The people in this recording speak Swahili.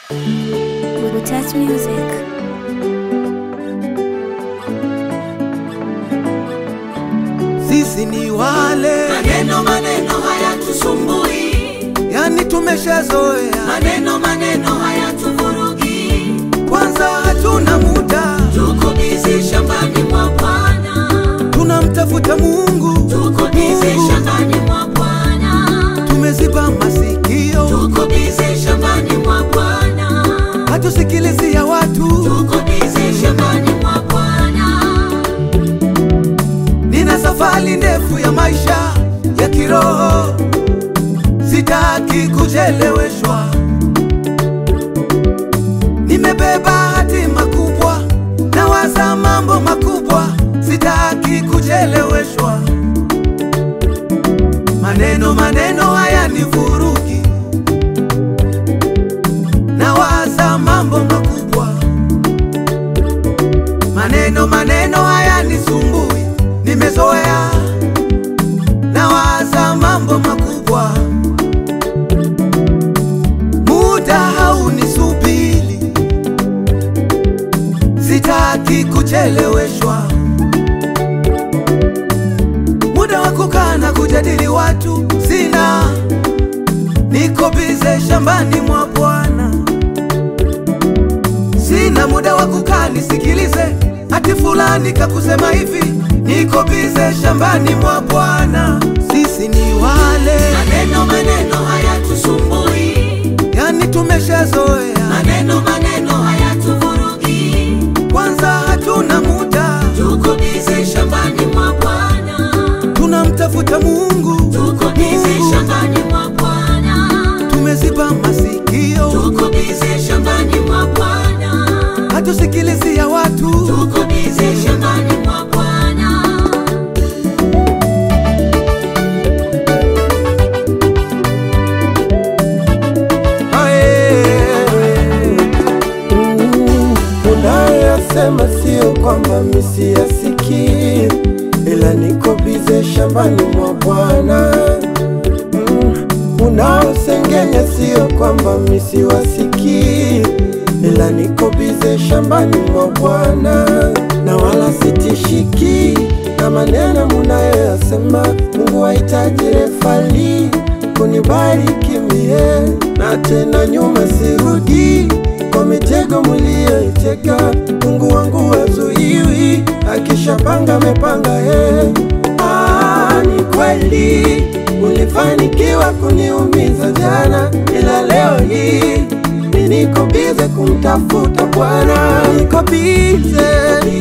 Burutas Music. Sisi ni wale Maneno maneno hayatusumbui, yani, tumeshazoea. maneno maneno hayatuvurugi. Kwanza hatuna muda, Tuko bizi shambani mwa Bwana, tunamtafuta Mungu. tuko bizi Mungu. shambani mwa Bwana, Tumeziba masikio, tuko bizi shambani mwa Bwana, hatusikilizi ya watu. tuko bizi shambani mwa Bwana. Nina safari ndefu ya maisha ya kiroho, sitaki kucheleweshwa. Nimebeba hatima kubwa, nawaza mambo makubwa, sitaki kucheleweshwa. Maneno maneno haya ni vurugi, nawaza mambo makubwa Maneno maneno haya ni sumbui, nimezoea nawaza mambo makubwa. Muda haunisubiri, sitaki kucheleweshwa. Muda wa kukaa na kujadili watu sina, niko bize shambani mwa Bwana. Sina muda wa kukaa nisikilize ati fulani kakusema hivi, niko bize shambani mwa Bwana. Sisi ni wale Maneno maneno hayatusumbui, yani, tumeshazoea. maneno maneno hayatuvurugi. Kwanza hatuna muda, Tuko bizi shambani mwa Bwana, tunamtafuta Mungu. tuko bizi shambani mwa Bwana, Tumeziba masikio, tuko bizi shambani mwa Bwana, hatusikilizi ya watu. tuko bizi shambani mwa Bwana. Unayoyasema sio kwamba misiyasikii, ila niko bize shambani mwa Bwana. Mm, Unaosengenya sio kwamba misiwasikii, ila niko bize shambani mwa Bwana, na wala sitishiki na maneno munayoyasema. Mungu hahitaji refali kunibariki mie, na tena nyuma sirudi kwa mitego mliyoiteka. Mungu wangu wazuiwi, akishapanga amepanga yeye. Ah, ni kweli ulifanikiwa kuniumiza jana, ila leo hii mi niko bize kumtafuta Bwana, niko bize